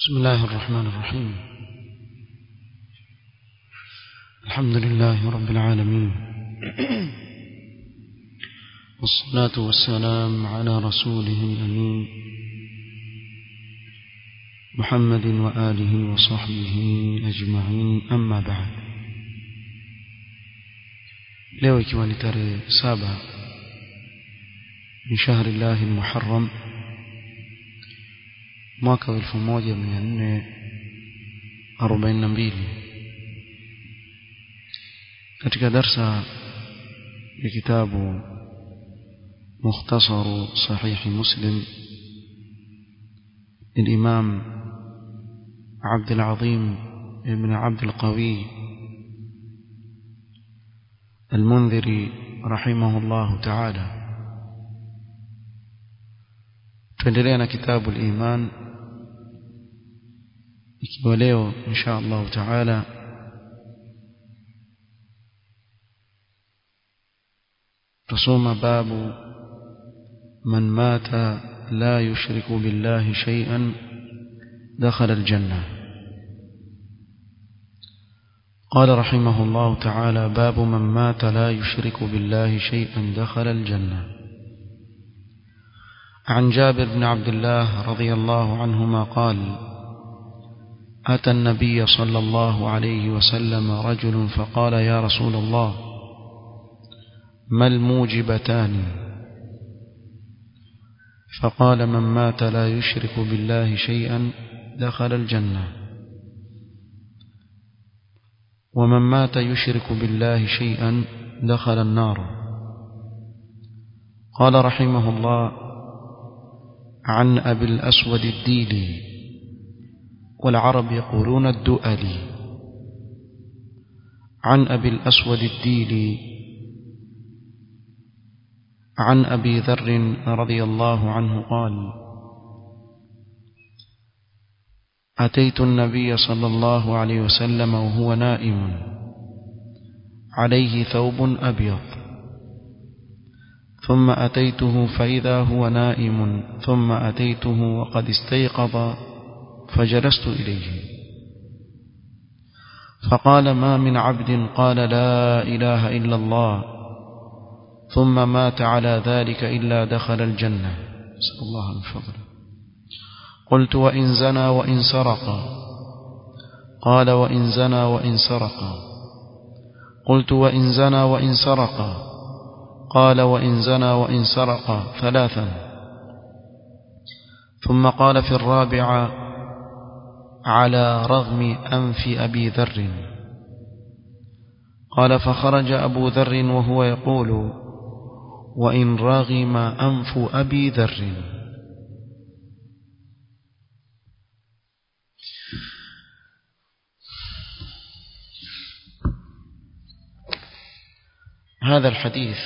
بسم الله الرحمن الرحيم الحمد لله رب العالمين والصلاة والسلام على رسوله الأمين محمد وآله وصحبه أجمعين أما بعد leo ikiwa ni tarehe saba min shahri llahi lmuharram mwaka wa elfu moja mia nne arobaini na mbili katika darsa ya kitabu mukhtasaru sahihi muslim للإمام عبد العظيم بن عبد القوي المنذري رحمه الله تعالى tuendelea na kitabu al-iman ikiwa leo insha Allah taala tusoma babu man mata la yushriku billahi shay'an dakhala al-janna قال رحمه الله تعالى باب من مات لا يشرك بالله شيئا دخل الجنة عن جابر بن عبد الله رضي الله عنهما قال أتى النبي صلى الله عليه وسلم رجل فقال يا رسول الله ما الموجبتان فقال من مات لا يشرك بالله شيئا دخل الجنة ومن مات يشرك بالله شيئا دخل النار قال رحمه الله عن أبي الأسود الديلي والعرب يقولون الدؤلي عن أبي الأسود الديلي عن أبي ذر رضي الله عنه قال أتيت النبي صلى الله عليه وسلم وهو نائم عليه ثوب أبيض ثم أتيته فإذا هو نائم ثم أتيته وقد استيقظ فجلست إليه فقال ما من عبد قال لا إله إلا الله ثم مات على ذلك إلا دخل الجنة نسأل الله من فضله قلت وإن زنى وإن سرق قال وإن زنى وإن سرق قلت وإن زنى وإن سرق قال وإن زنى وإن سرق ثلاثا ثم قال في الرابعة على رغم أنف أبي ذر قال فخرج أبو ذر وهو يقول وإن رغم أنف أبي ذر هذا الحديث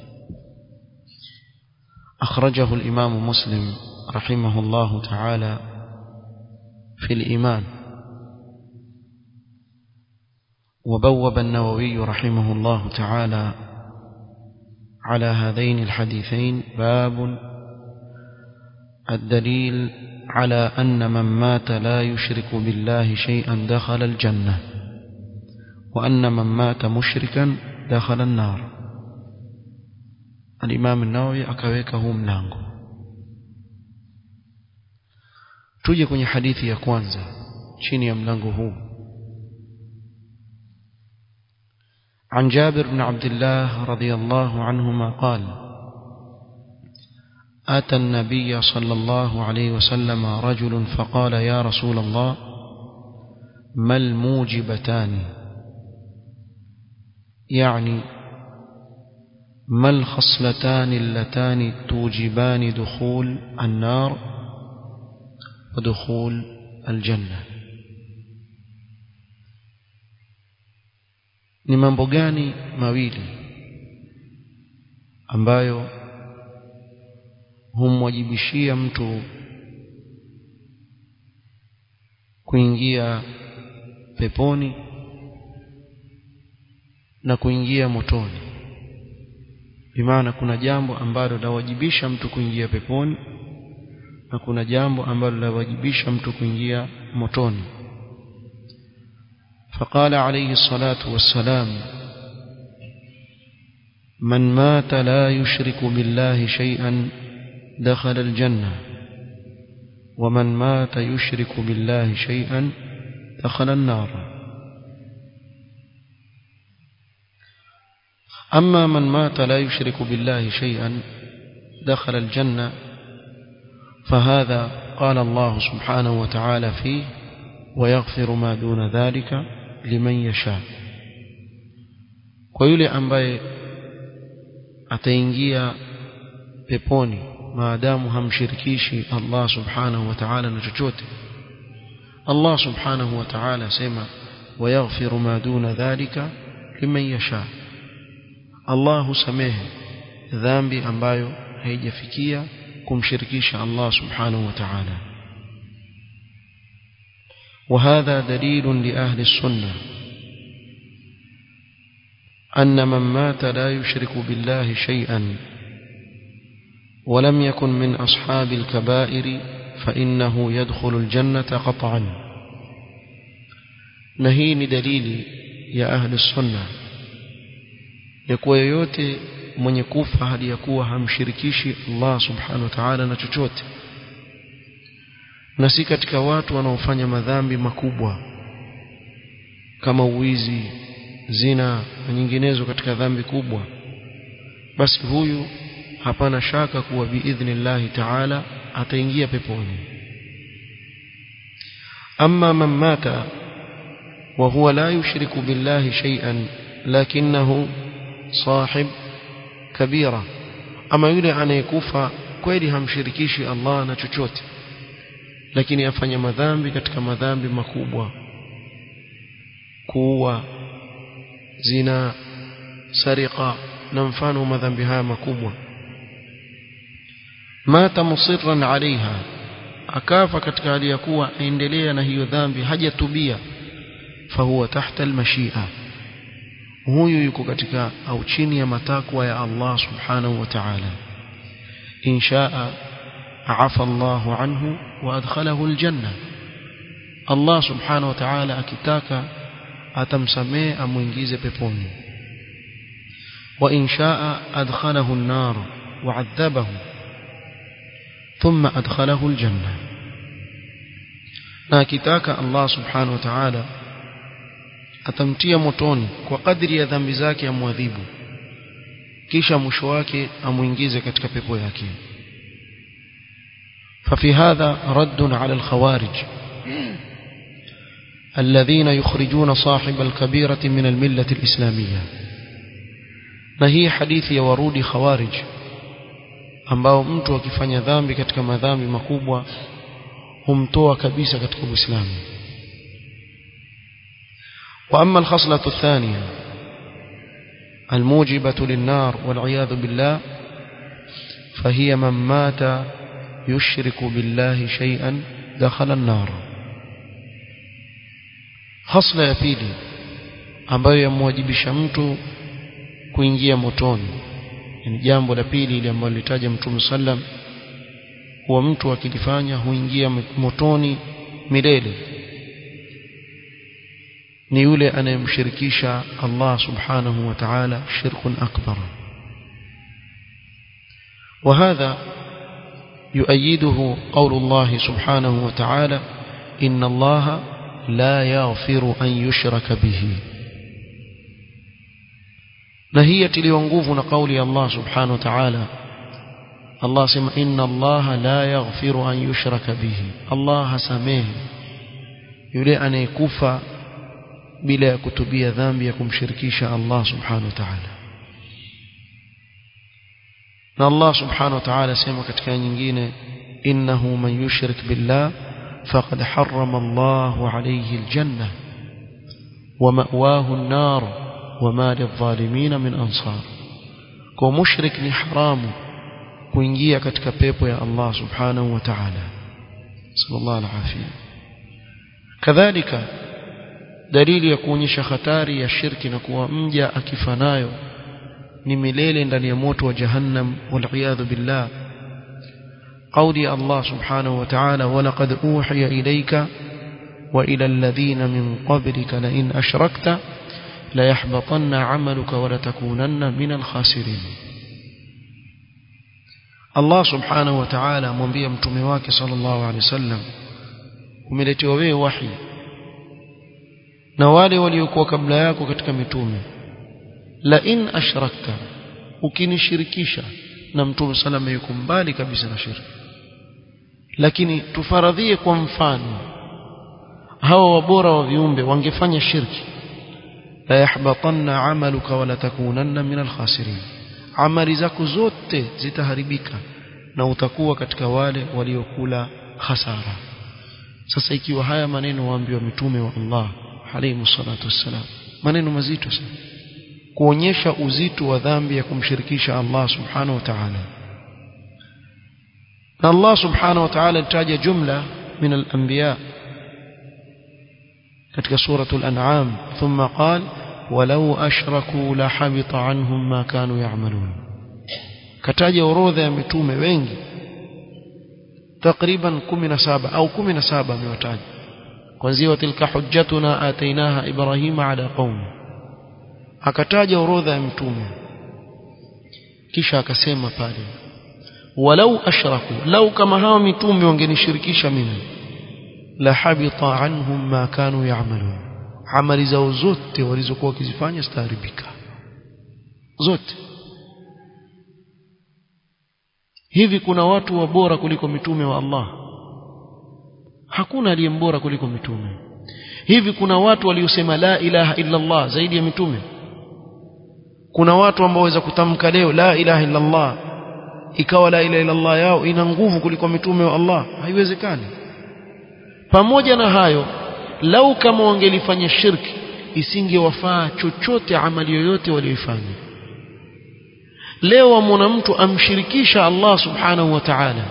أخرجه الإمام مسلم رحمه الله تعالى في الإيمان وبوب النووي رحمه الله تعالى على هذين الحديثين باب الدليل على أن من مات لا يشرك بالله شيئا دخل الجنة وأن من مات مشركا دخل النار الإمام النووي akaweka huu mlango tuje kwenye hadithi ya kwanza chini ya mlango huu عن جابر بن عبد الله رضي الله عنهما قال أتى النبي صلى الله عليه وسلم رجل فقال يا رسول الله ما الموجبتان يعني ما الخصلتان اللتان توجبان دخول النار ودخول الجنة ni mambo gani mawili ambayo humwajibishia mtu kuingia peponi na kuingia motoni bimaana kuna jambo ambalo lawajibisha mtu kuingia peponi na kuna jambo ambalo lawajibisha mtu kuingia motoni فقال عليه الصلاة والسلام من مات لا يشرك بالله شيئا دخل الجنة ومن مات يشرك بالله شيئا دخل النار أما من مات لا يشرك بالله شيئا دخل الجنة فهذا قال الله سبحانه وتعالى فيه ويغفر ما دون ذلك liman yasha kwa yule ambaye ataingia peponi maadamu hamshirikishi Allah subhanahu wa ta'ala na chochote Allah subhanahu wa ta'ala asema wayaghfiru ma duna dhalika liman yasha Allah husamehe dhambi ambayo haijafikia kumshirikisha Allah subhanahu wa ta'ala وهذا دليل لأهل السنة أن من مات لا يشرك بالله شيئا ولم يكن من أصحاب الكبائر فإنه يدخل الجنة قطعا نهين دليل يا أهل السنة يكوى يوتي من يكوف هل يكوى همشركيشي الله سبحانه وتعالى نتشوته na si katika watu wanaofanya madhambi makubwa kama uwizi zina na nyinginezo katika dhambi kubwa basi huyu hapana shaka kuwa biidhnillahi taala ataingia peponi amma man mata wa huwa la yushriku billahi shay'an lakinahu sahib kabira ama yule anayekufa kweli hamshirikishi Allah na chochote lakini afanya madhambi katika madhambi makubwa kuua zina sariqa na mfano madhambi haya makubwa mata musirran alaiha akafa katika hali ya kuwa aendelea na hiyo dhambi hajatubia fahuwa tahta almashia huyu yuko katika au chini ya matakwa ya Allah subhanahu wa ta'ala inshaa afa Allahu anhu وادخله الجنه الله سبحانه وتعالى akitaka atamsamee amuingize peponi wa in shaa adkhalahu an-nar wa'adhabahu thumma adkhalahu al-janna na akitaka Allah subhanahu wa ta'ala atamtia motoni kwa kadri ya dhambi zake amwadhibu kisha mwisho wake amuingize katika pepo yake ففي هذا رد على الخوارج الذين يخرجون صاحب الكبيرة من الملة الإسلامية na hii hadithi ya warudi khawarij ambao mtu akifanya dhambi katika madhambi makubwa humtoa kabisa katika Uislamu واما الخصله الثانيه الموجبه للنار والعياذ بالله فهي من مات يشرك بالله شيئا دخل النار خصله ya pili ambayo yamwajibisha mtu kuingia motoni ni jambo la pili ile ambalo litaja mtume sallam huwa mtu akilifanya huingia motoni milele ni yule anayemshirikisha Allah subhanahu wa ta'ala shirkun akbar وهذا يؤيده قول الله سبحانه وتعالى إن الله لا يغفر أن يشرك به نهية ليونغوفنا قول الله سبحانه وتعالى الله سمع إن الله لا يغفر أن يشرك به الله سميه يلي أن يكفى بلا كتبية ذنب يكم شركيش الله سبحانه وتعالى na Allah subhanahu wa ta'ala sema katika nyingine innahu man yushrik billah faqad harrama Allahu alayhi aljanna wa ma'wahu an-nar wa ma lidh-dhalimin min ansar kwa mushrik ni haramu kuingia katika pepo ya Allah subhanahu wa ta'ala sallallahu alaihi kadhalika dalili ya kuonyesha hatari ya shirki na kuwa mja akifanayo ni milele ndani ya moto wa jahannam waliyadhu billah قولي الله سبحانه وتعالى ولقد أوحي إليك وإلى الذين من قبلك لئن أشركت ليحبطن عملك ولتكونن من الخاسرين Allah subhanahu wa ta'ala amwambia mtume wake sallallahu alaihi wasallam umeletewa wewe wahi na wale waliokuwa kabla yako katika mitume la in ashrakta ukinishirikisha na mtume salama yuko mbali kabisa na shirki lakini tufaradhie kwa mfano hawa wabora wa viumbe wangefanya shirki la yahbatanna amaluka wala takunanna min alkhasirin amali zako zote zitaharibika na utakuwa katika wale waliokula hasara sasa ikiwa haya maneno waambiwa mitume wa Allah alayhi salatu wassalam maneno mazito sana kuonyesha uzito wa dhambi ya kumshirikisha Allah subhanahu wa ta'ala na Allah subhanahu wa ta'ala alitaja jumla min al-anbiya katika suratul an'am thumma qala walau ashraku la habita anhum ma kanu ya'malun kataja orodha ya mitume wengi takriban 17 au 17 amewataja kwanzia tilka hujjatuna atainaha ibrahima ala qaumi akataja orodha ya mitume kisha akasema pale walau ashraku lau kama hawa mitume wangenishirikisha mimi la habita anhum ma kanu ya'malun amali zao zote walizokuwa wakizifanya zitaharibika zote hivi kuna watu wa bora kuliko mitume wa Allah hakuna aliye mbora kuliko mitume hivi kuna watu waliosema la ilaha illa Allah zaidi ya mitume kuna watu ambao waweza kutamka leo la ilaha illa Allah ikawa la ilaha illa Allah yao ina nguvu kuliko mitume wa Allah haiwezekani pamoja na hayo lau kama wangelifanya shirki isingewafaa chochote amali yoyote walioifanya leo wamwona mtu amshirikisha Allah subhanahu wa ta'ala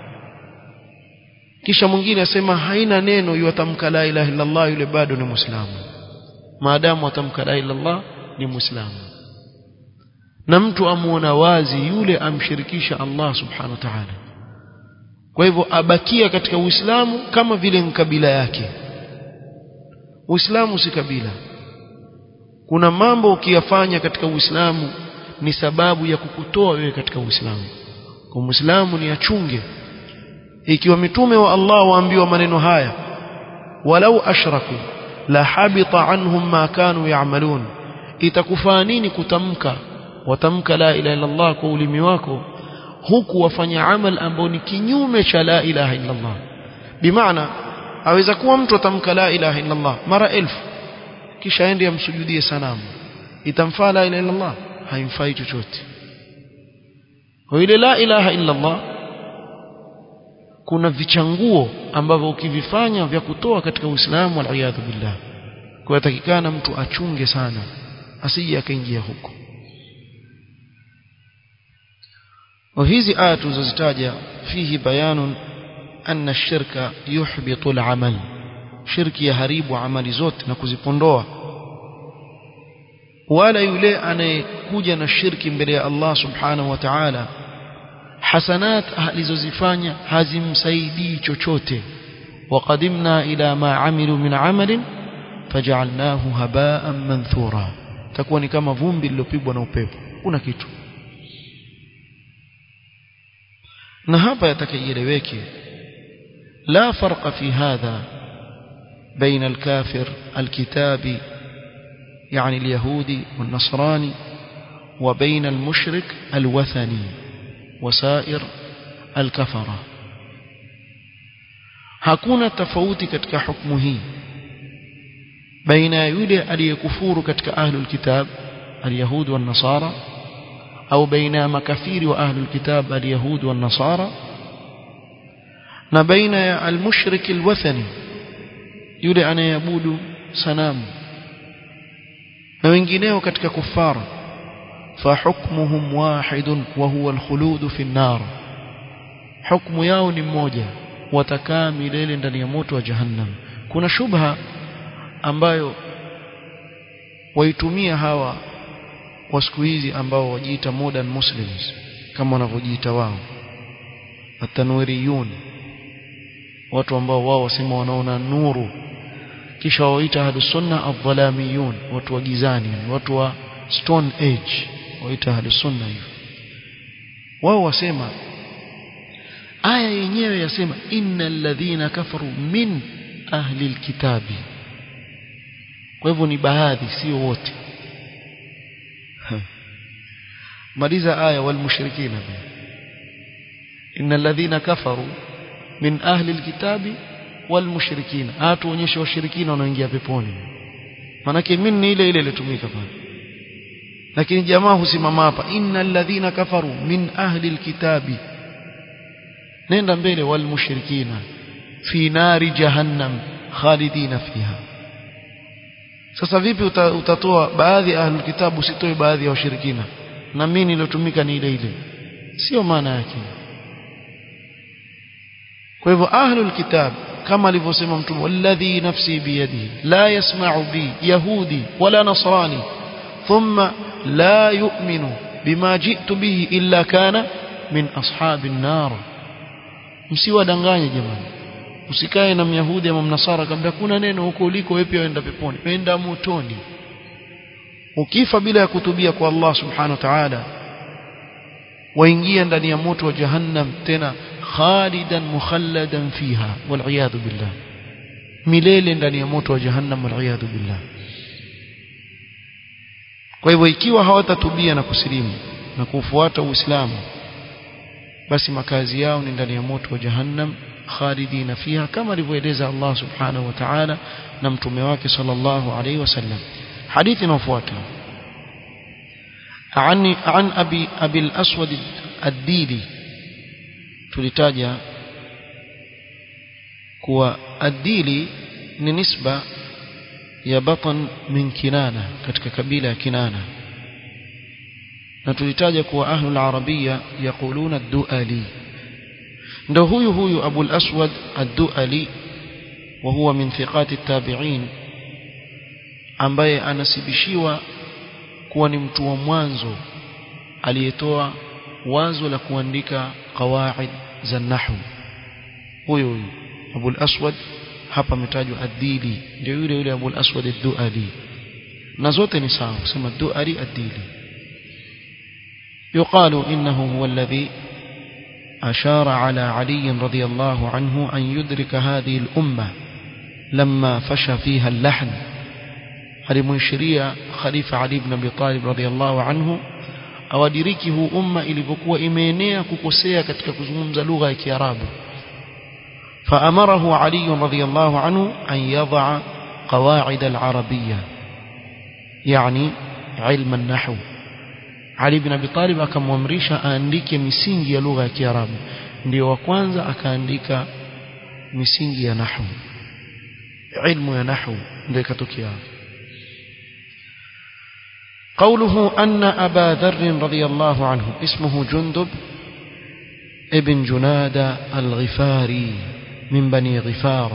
kisha mwingine asema haina neno yuatamka la ilaha illa Allah yule bado ni muislamu maadamu atamka la ilaha illa Allah ni muislamu na mtu amuona wazi yule amshirikisha Allah subhanahu wa ta'ala kwa hivyo abakia katika uislamu kama vile kabila yake uislamu si kabila kuna mambo ukiyafanya katika uislamu ni sababu ya kukutoa wewe katika uislamu kwa muislamu ni achunge ikiwa mitume wa Allah waambiwa maneno haya walau ashraku la habita anhum ma kanu ya'malun itakufaa nini kutamka watamka la ilaha illa Allah kwa ulimi wako huku wafanya amal ambao ni kinyume cha la ilaha illa Allah bimaana aweza kuwa mtu atamka la ilaha illa Allah mara elfu kisha aende amsujudie sanamu itamfaa la ilaha illa Allah haimfai chochote kwa ile la ilaha illa Allah kuna vichanguo ambavyo ukivifanya vya kutoa katika Uislamu waliyadhu billah kwa yatakikana mtu achunge sana asije akaingia huko وهذه آيات تزتاج فيه بيان أن الشرك يحبط العمل شرك يهريب عمل زوت نكوزيبondua wala yule anayekuja na shirki mbele ya Allah subhanahu wa ta'ala hasanat alizozifanya hazimsaidii chochote waqadimna ila ma amilu min amalin faj'alnahu haba'an manthura takuwa ni kama vumbi lilopigwa na upepo kuna kitu na hapa yatakaeleweke la farqa fi hadha baina al-kafir al-kitabi يعني اليهودي والنصراني وبين المشرك الوثني وسائر الكفرة hakuna tofauti katika hukumu hii baina ya yule aliyekufuru katika ahlul kitab alyahud wan nasara au baina ya makafiri wa ahlul kitab alyahud wan nasara na baina ya almushrik alwathani yule anayeabudu sanamu na wengineo katika kufara فحكمهم واحد وهو الخلود في النار حكم yao ni mmoja watakaa milele ndani ya moto wa jahannam kuna shubha ambayo waitumia hawa wa siku hizi ambao wajiita modern muslims kama wanavyojiita wao atanwiriyun watu ambao wao wasema wanaona nuru kisha waita ahlus sunna adh-dhalamiyun watu wa gizani watu wa stone age waita ahlus sunna hivyo wao wasema aya yenyewe yasema innal ladhina kafaru min ahli alkitabi kwa hivyo ni baadhi sio wote maliza aya wal mushrikina innal ladhina kafaru min ahli alkitabi wal mushrikina hatuonyeshe washirikina wanaoingia peponi manake min ni ile ile ilitumika pale lakini jamaa husimama hapa innal ladhina kafaru min ahli alkitabi nenda mbele wal mushrikina fi nari jahannam khalidina fiha sasa vipi uta, utatoa baadhi ya ahlul kitabu usitoe baadhi ya washirikina na mimi nilotumika ni ile ile sio maana yake kwa hivyo ahlul kitab kama alivyosema mtume walladhi nafsi biyadihi la yasma'u bi yahudi wala nasrani thumma la yu'minu bima ji'tu bihi illa kana min ashabin nar msiwadanganye jamani usikae na myahudi ama mnasara akamwambia kuna neno huko uliko wewe pia uenda peponi penda motoni ukifa bila ya kutubia kwa Allah subhanahu wa ta'ala waingia ndani ya moto wa jahannam tena khalidan mukhalladan fiha wal billah milele ndani ya moto wa jahannam wal billah kwa hivyo ikiwa hawatatubia na kusilimu na kufuata uislamu basi makazi yao ni ndani ya moto wa jahannam khalidina fiha kama alivyoeleza Allah subhanahu wa ta'ala na mtume wake sallallahu alayhi wasallam hadithi inayofuata عن عن ابي ابي الاسود الديلي tulitaja kuwa adili ni nisba ya batan min kinana katika kabila ya kinana na tulitaja kuwa ahlul arabia yaquluna ad-duali ndio huyu huyu Abu al-Aswad ad-Duali wa huwa min thiqati at-tabi'in ambaye anasibishiwa kuwa ni mtu wa mwanzo aliyetoa wazo la kuandika qawaid za nahwu huyo huyo Abu al-Aswad hapa ametajwa ad-Dili ndio yule yule Abu al-Aswad ad-Duali na zote ni sawa kusema Duali ad-Dili يقال إنه هو الذي أشار على علي رضي الله عنه أن يدرك هذه الأمة لما فشى فيها اللحن alimuishiria khalifa Ali ibn Abi Talib radhiyallahu anhu awadiriki huu umma ilivyokuwa imeenea kukosea katika kuzungumza lugha ya Kiarabu فأمره علي رضي الله عنه أن يضع قواعد العربية يعني علم النحو Ali ibn Abi Talib akamwamrisha aandike misingi ya lugha ya Kiarabu ndio wa kwanza akaandika misingi ya nahwu ilmu ya nahwu ndio ikatokea قوله أن أبا ذر رضي الله عنه اسمه جندب ابن جناد الغفاري من بني غفار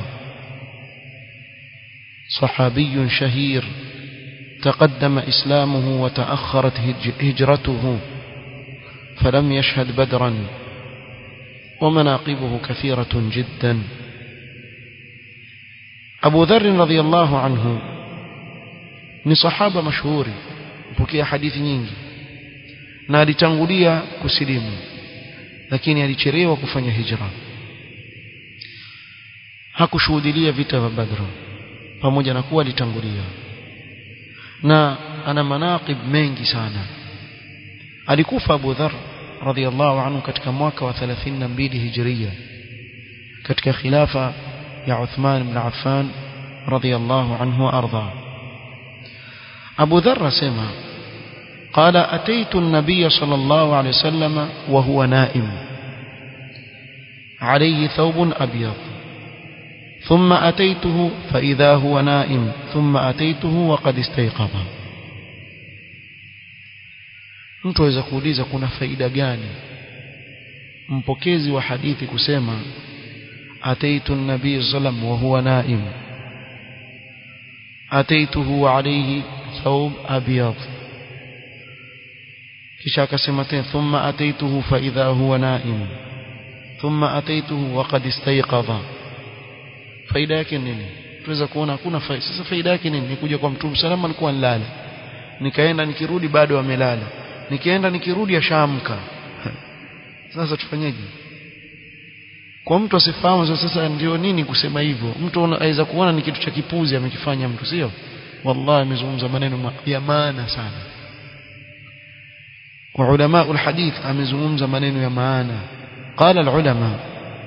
صحابي شهير تقدم إسلامه وتأخرت هجرته فلم يشهد بدرا ومناقبه كثيرة جدا أبو ذر رضي الله عنه ni sahaba mashuhuri mpokea hadithi nyingi na alitangulia kusilimu lakini alichelewa kufanya hijra hakushuhudilia vita vya Badr pamoja na kuwa alitangulia na ana manaqib mengi sana alikufa Abu Dharr radhiyallahu anhu katika mwaka wa 32 hijria katika khilafa ya Uthman ibn Affan radhiyallahu anhu arda Abu Dharr sema قال أتيت النبي صلى الله عليه وسلم وهو نائم عليه ثوب أبيض ثم أتيته فإذا هو نائم ثم أتيته وقد استيقظ mtu aweza kuuliza kuna faida gani mpokezi wa hadithi kusema ataitu nabii sallam wa huwa naim ataituhu alayhi thawb abyad kisha akasema tena thumma ataituhu fa idha huwa naim thumma ataituhu wa qad istayqadha faida yake nini tuweza kuona hakuna faida sasa faida yake nini nikuja kwa mtume salama alikuwa nilala nikaenda nikirudi bado amelala nikienda nikirudi ashaamka sasa tufanyeje kwa mtu asifahamu sasa ndio nini kusema hivyo mtu anaweza kuona ni kitu cha kipuzi amekifanya mtu sio wallahi amezungumza maneno ya maana sana kwa ulama alhadith amezungumza maneno ya maana قال العلماء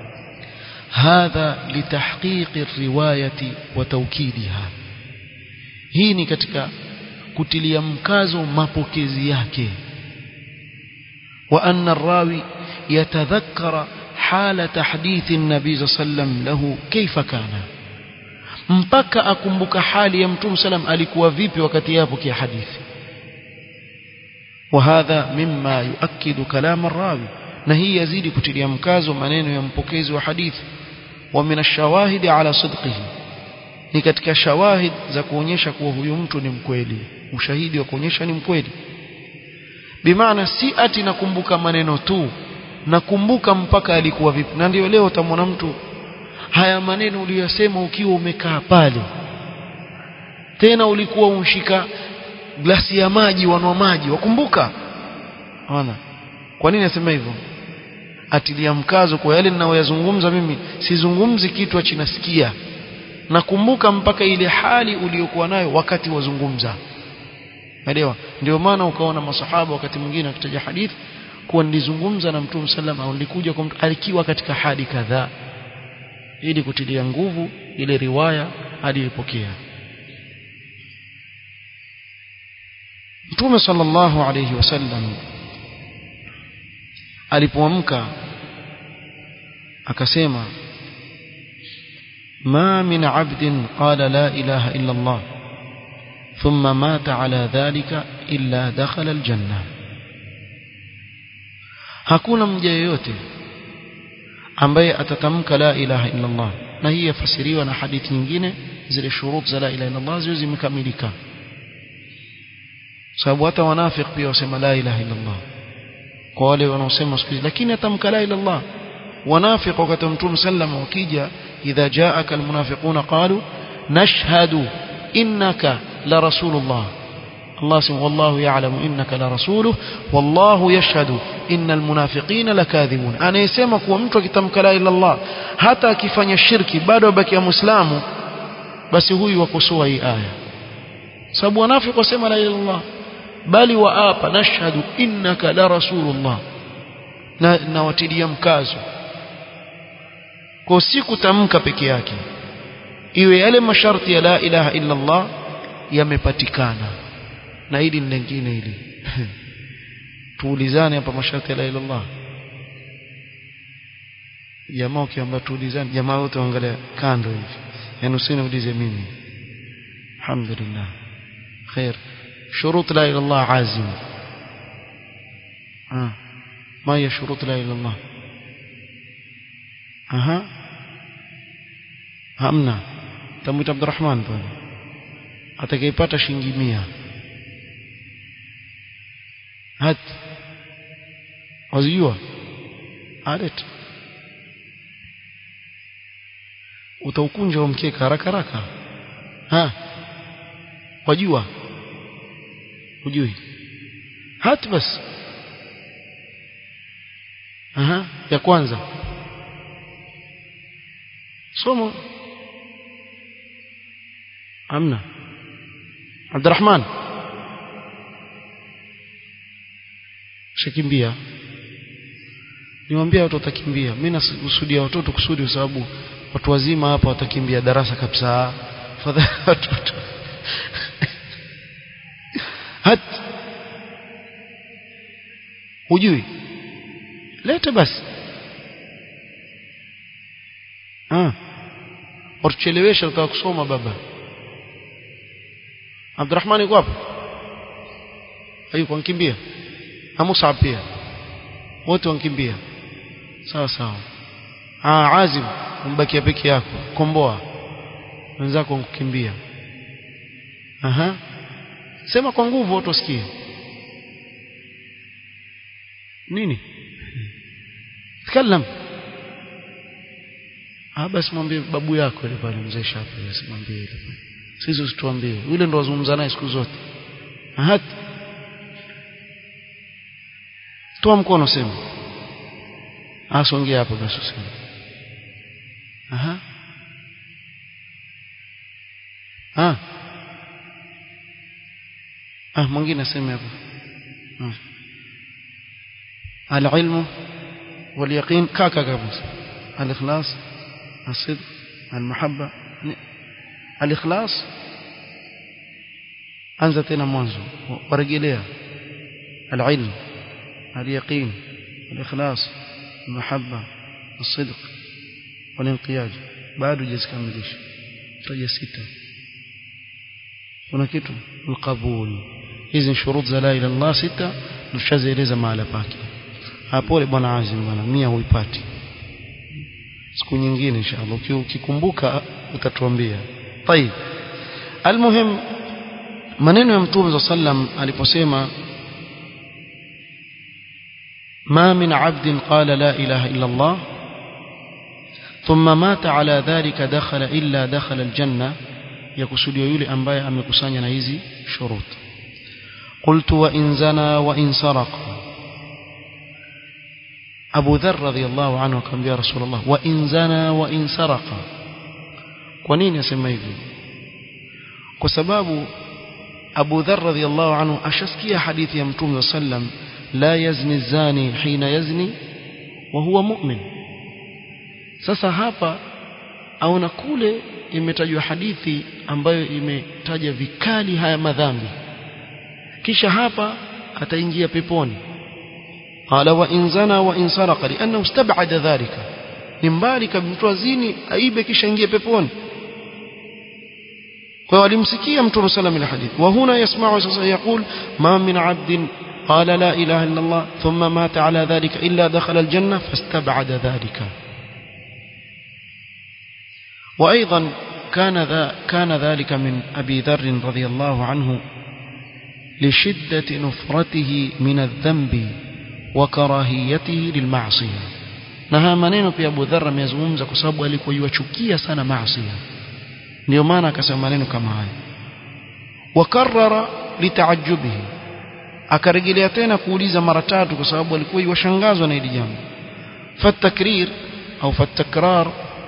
هذا لتحقيق الروايه وتوكيدها hii ni katika kutilia mkazo mapokezi yake wa anna rawi yatadhakkara حال تحديث النبي صلى الله عليه وسلم له كيف كان mpaka akumbuka hali ya mtume salam alikuwa vipi wakati yapo kia hadithi وهذا مما يؤكد كلام الراوي na hii yazidi kutilia mkazo maneno ya mpokezi wa hadithi wa min ash-shawahid ala sidqihi ni katika shawahid za kuonyesha kuwa huyu mtu ni mkweli ushahidi wa kuonyesha ni mkweli bimaana si ati nakumbuka maneno tu nakumbuka mpaka alikuwa vipi na ndio leo utamwona mtu haya maneno uliyosema ukiwa umekaa pale tena ulikuwa unshika glasi ya maji wanwa maji wakumbuka ona kwa nini nasema hivyo atilia mkazo kwa yale ninayoyazungumza mimi sizungumzi kitu achinasikia nakumbuka mpaka ile hali uliyokuwa nayo wakati wazungumza elewa ndio maana ukaona masahaba wakati mwingine akitaja hadithi kuwa nilizungumza na mtume sallam au nilikuja kwa mtu alikiwa katika hali kadhaa ili kutilia nguvu ile riwaya aliyopokea mtume sallallahu alayhi wasallam alipoamka akasema ما من عبد قال لا إله إلا الله ثم مات على ذلك إلا دخل الجنة hakuna mja yeyote ambaye atatamka la ilaha illa Allah na hii yafasiriwa na hadithi nyingine zile shurut za la ilaha illa Allah zio zimekamilika sababu hata wanafiki pia wasema la ilaha illa Allah kwa wale wanaosema siku lakini atamka la ilaha illa Allah wanafiki wakati mtume sallam wakija idha jaaka almunafiquna qalu nashhadu innaka la rasulullah الله سبحانه والله يعلم إنك لرسوله والله يشهد إن المنافقين لكاذبون أنا يسمى kuwa mtu akitamka la ila Allah hata akifanya shirki bado baki ya muislamu basi huyu wakosoa hii aya sababu wanafiki wasema la ila Allah bali waapa nashhadu innaka la rasulullah na nawatilia mkazo kwa si kutamka peke yake iwe yale masharti ya la ilaha illa Allah yamepatikana na hili ni lingine hili tuulizane hapa masharti la ilaha illallah jamaa ukiamba tuulizane jamaa wote waangalia kando hivi yani usiniulize mimi alhamdulillah khair شروط لا اله الا الله عازم آه. ما هي شروط لا اله الا الله اها hamna tamuita Abdurrahman bwana atakayepata shilingi 100 hat wazijua alet utaukunja mkeka haraka haraka ha wajua hujui hat bas aha ya kwanza somo amna Abdurrahman shakimbia niwaambia watu watakimbia mimi nakusudia watoto kusudi kwa sababu watu wazima hapa watakimbia darasa kabisa fadhali watoto hat hujui lete basi ah watuchelewesha utaka kusoma baba Abdurrahman yuko hapo hayuko ankimbia na Musa pia wote wankimbia sawa sawa ah Azim umbakia peke yako komboa wenzako kukimbia aha sema kwa nguvu watu wasikie nini تكلم ah basi mwambie babu yako ile pale mzee Shafi asimwambie ile pale sisi usituambie yule ndo wazungumza naye siku zote hata toa mkono sema asongea hapo basi useme aha ah ah mwingine aseme hapo العلم واليقين كاكا كابوس الإخلاص الصدق المحبة الإخلاص anza tena mwanzo warejelea العلم اليقين الإخلاص المحبة الصدق والانقياد bado hujazikamilisha taja sita kuna kitu القبول hizi shurut za la ilaha illallah sita tushazieleza mahala pake hapo bwana Azim bwana mia huipati siku nyingine inshallah ukikumbuka utatuambia طيب المهم maneno ya mtume sallam aliposema ما من عبد قال لا إله إلا الله ثم مات على ذلك دخل إلا دخل الجنة يقصد يولي أنبايا أم يقصاني نهيزي شروط قلت وإن زنى وإن سرق أبو ذر رضي الله عنه كان يا رسول الله وإن زنى وإن سرق ونين يسمى hivyo kwa sababu Abu Dharr radhiyallahu anhu ashasikia hadithi ya Mtume sallam la yazni zani hina yazni wa huwa mu'min sasa hapa aona kule imetajwa hadithi ambayo imetaja vikali haya madhambi kisha hapa ataingia peponi qala wa in zana wa in saraqa liannahu istab'ada dhalika ni mbali kabla mtu azini aibe kisha ingie peponi kwa walimsikia mtume sallam ila hadith wa huna yasma'u sasa yaqul ma min 'abdin قال لا إله إلا الله ثم مات على ذلك إلا دخل الجنة فاستبعد ذلك وأيضا كان, ذا كان ذلك من أبي ذر رضي الله عنه لشدة نفرته من الذنب وكراهيته للمعصية نها maneno pia Abu Dharr amezungumza kwa sababu alikuwa yuachukia sana maasi ndio maana akasema maneno kama haya wakarrara litaajubihi akarejelea tena kuuliza mara tatu kwa sababu alikuwa yuwashangazwa na hili jambo fatakrir au fatakrar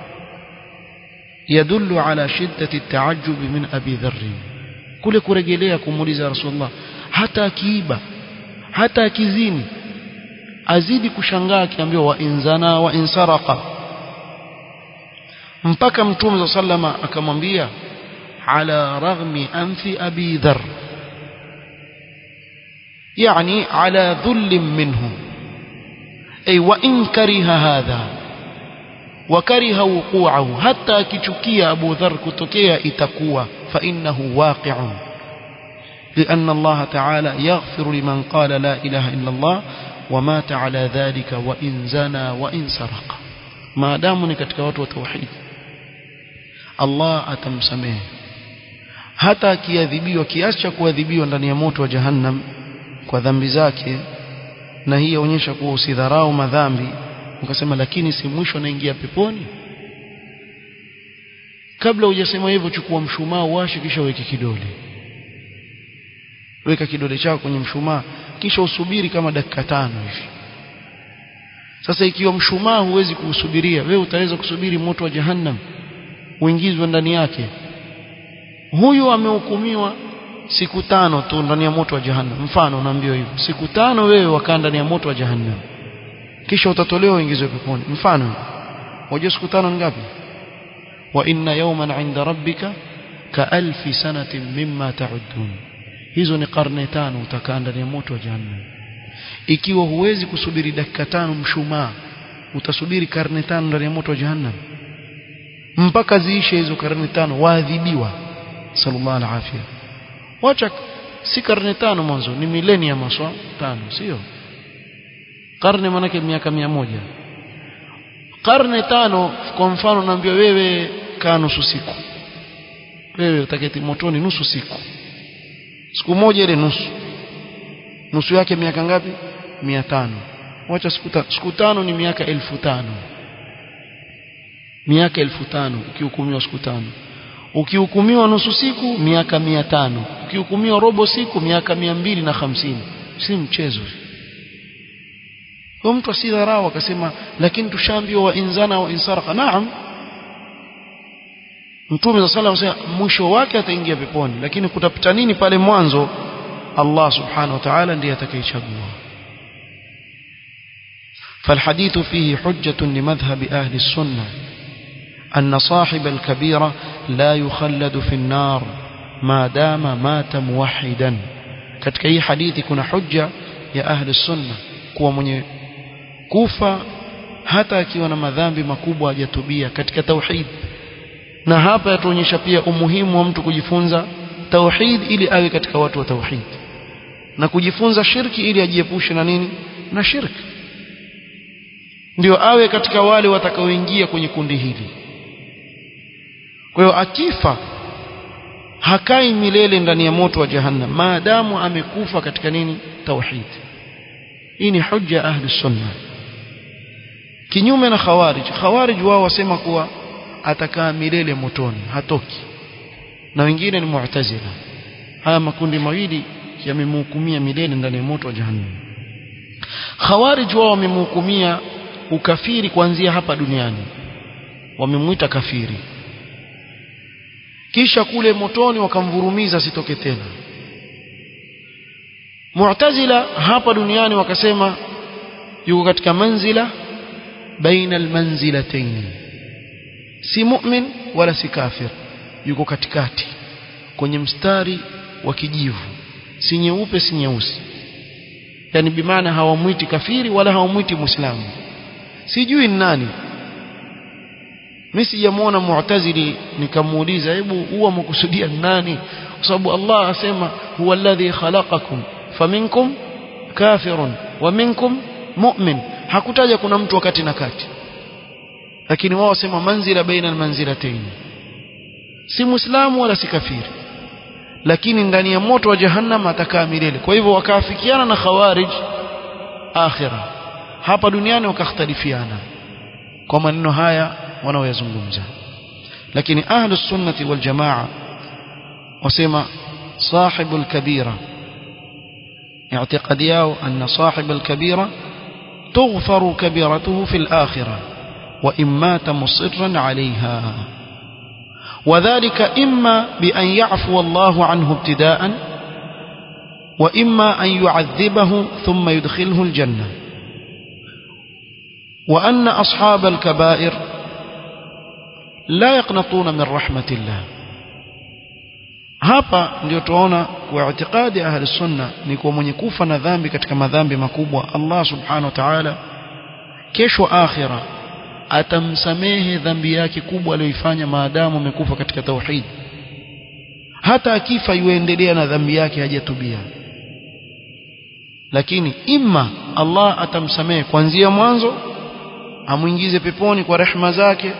يدل على شدة التعجب من أبي ذر kule kurejelea kumuuliza rasulullah hata akiiba hata akizini azidi kushangaa akiambiwa wa inzana wa insaraqa mpaka mtume sallama akamwambia ala raghmi anfi abi dharr يعني على ذل منه أي وإن كره هذا وكره وقوعه حتى كتشكي أبو ذر كتكي إتكوى فإنه واقع لأن الله تعالى يغفر لمن قال لا إله إلا الله ومات على ذلك وإن زنى وإن سرق ما دامني كتكوات وتوحيد الله أتمسمه hata akiadhibiwa kiasi cha kuadhibiwa ndani ya moto wa jahannam kwa dhambi zake na hii yaonyesha kuwa usidharau madhambi ukasema lakini si mwisho naingia peponi kabla hujasema hivyo chukua mshumaa uwashe kisha weke kidole weka kidole chako kwenye mshumaa kisha usubiri kama dakika tano hivi sasa ikiwa mshumaa huwezi kuusubiria wewe utaweza kusubiri moto wa jahannam uingizwe ndani yake huyu amehukumiwa siku tano tu ndani ya moto wa jahannam mfano unaambiwa hivyo siku tano wewe wakaa ndani ya moto wa jahannam kisha utatolewa uingizwe peponi mfano wajua siku tano ngapi wa inna yawman 'inda rabbika ka alfi sanatin mimma ta'udun hizo ni karne tano utakaa ndani ya moto wa jahannam ikiwa huwezi kusubiri dakika tano mshumaa utasubiri karne tano ndani ya moto wa jahannam mpaka ziishe hizo karne tano waadhibiwa sallallahu alaihi afia wacha si karne tano mwanzo ni milenia maswa tano sio karne manake miaka mia moja karne tano kwa mfano naambia wewe kaa nusu siku wewe utaketi motoni nusu siku siku moja ile nusu nusu yake miaka ngapi mia tano wacha siku tano siku tano ni miaka elfu tano miaka elfu tano ukihukumiwa siku tano ukihukumiwa nusu siku miaka mia tano ukihukumiwa robo siku miaka mia mbili na hamsini si mchezo kwa mtu asidharau akasema lakini tushaambiwa wa inzana wa insaraka naam mtume sa salam asema mwisho wake ataingia peponi lakini kutapita nini pale mwanzo Allah subhanahu wa ta'ala ndiye atakayechagua فالحديث فيه حجة لمذهب أهل السنة أن صاحب الكبيرة لا يخلد في النار ما دام مات موحدا katika hii hadithi kuna hujja ya ahli sunna kuwa mwenye kufa hata akiwa na madhambi makubwa hajatubia katika tauhid na hapa yatuonyesha pia umuhimu wa mtu kujifunza tauhid ili awe katika watu wa tauhid na kujifunza shirki ili ajiepushe na nini na shirki ndio awe katika wale watakaoingia kwenye kundi hili kwa hiyo akifa hakai milele ndani ya moto wa jahannam maadamu amekufa katika nini tauhid hii ni hujja ahli sunna kinyume na khawarij khawarij wao wasema kuwa atakaa milele motoni hatoki na wengine ni mu'tazila haya makundi mawili yamemhukumia milele ndani ya moto wa jahannam khawarij wao wamemhukumia ukafiri kuanzia hapa duniani wamemwita kafiri kisha kule motoni wakamvurumiza sitoke tena mu'tazila hapa duniani wakasema yuko katika manzila baina almanzilatayn si mu'min wala si kafir yuko katikati kwenye mstari wa kijivu si nyeupe si nyeusi yani bimaana hawamwiti kafiri wala hawamwiti muislamu sijui ni nani mimi sijamuona mu'tazili nikamuuliza hebu huwa mkusudia nani kwa sababu Allah asema huwa alladhi khalaqakum faminkum kafirun wa minkum mu'min hakutaja kuna mtu wakati na kati lakini wao wasema manzila baina almanzilatayn si muislamu wala si kafiri lakini ndani ya moto wa jahannam atakaa milele kwa hivyo wakaafikiana na khawarij akhira hapa duniani wakakhtalifiana kwa maneno haya wanaoyazungumza lakini ahlu sunnati wal jamaa wasema صاحب الكبيرة اعتقاد yao أن صاحب الكبيرة تغفر كبيرته في الآخرة وإن مات مصرا عليها وذلك إما بأن يعفو الله عنه ابتداء وإما أن يعذبه ثم يدخله الجنة وأن أصحاب الكبائر لا يقنطون من رحمة الله hapa ndio tuona kwa itikadi ahli sunna ni kwa mwenye kufa na dhambi katika madhambi makubwa Allah subhanahu wa ta'ala kesho akhira atamsamehe dhambi yake kubwa aliyoifanya maadamu amekufa katika tauhid hata akifa yuendelea na dhambi yake hajatubia lakini imma Allah atamsamehe kuanzia mwanzo amuingize peponi kwa rehema zake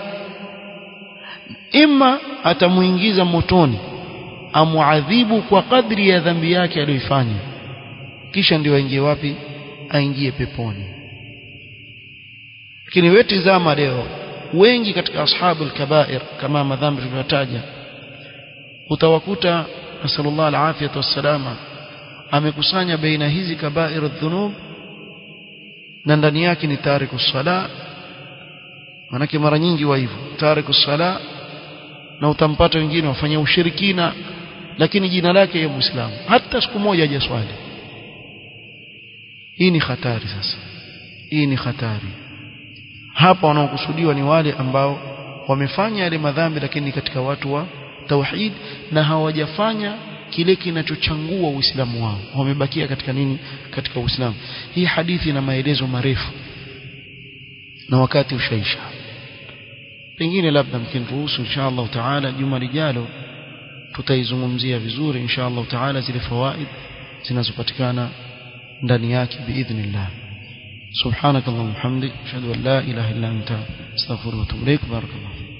imma atamuingiza motoni amuadhibu kwa kadri ya dhambi yake aliyoifanya kisha ndio aingie wapi aingie peponi lakini wewe tizama leo wengi katika ashabu al-kabair kama madhambi tuliyotaja utawakuta nasallallahu alafiyatu wassalama amekusanya baina hizi kabair adh-dhunub na ndani yake ni tariku sala manake mara nyingi wa hivyo tariku sala na utampata wengine wafanya ushirikina lakini jina lake ya muislamu hata siku moja hajaswali hii ni hatari sasa hii ni hatari hapa wanaokusudiwa ni wale ambao wamefanya yale madhambi lakini katika watu wa tauhid na hawajafanya kile kinachochangua uislamu wao wamebakia katika nini katika uislamu hii hadithi ina maelezo marefu na wakati ushaisha pengine labda mkiniruhusu inshallah taala juma lijalo tutaizungumzia vizuri inshallah taala zile fawaid zinazopatikana ndani yake biidhnillah سبحانك اللهم وبحمدك اشهد ان لا اله الا انت استغفرك واتوب اليك بارك الله